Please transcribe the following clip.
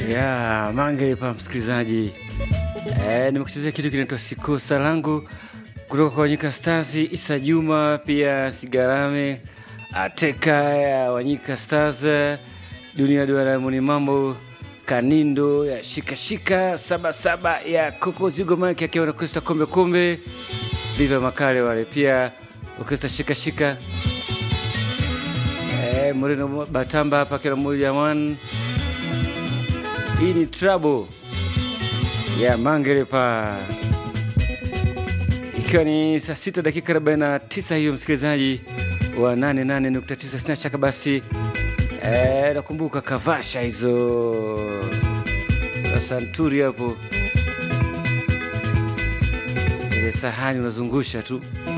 ya mange pa msikilizaji e, nimekuchezea kitu kinaitwa sikosa langu kutoka kwa Wanyika Stars, Isa Juma pia Sigarame Ateka ya Wanyika Stars, Dunia Duara Muni Mambo Kanindo ya shikashika sabasaba ya Koko Zigo Mike akiwa na Krista Kombe Kombe Viva Makale wale pia Orkestra shikashika e, Moreno Batamba hapa kila mmoja man hii ni trouble ya Mangelepa, ikiwa ni saa sita dakika 49 hiyo, msikilizaji wa 88.9. Sina shaka basi e, nakumbuka kavasha hizo za santuri hapo, zile sahani unazungusha tu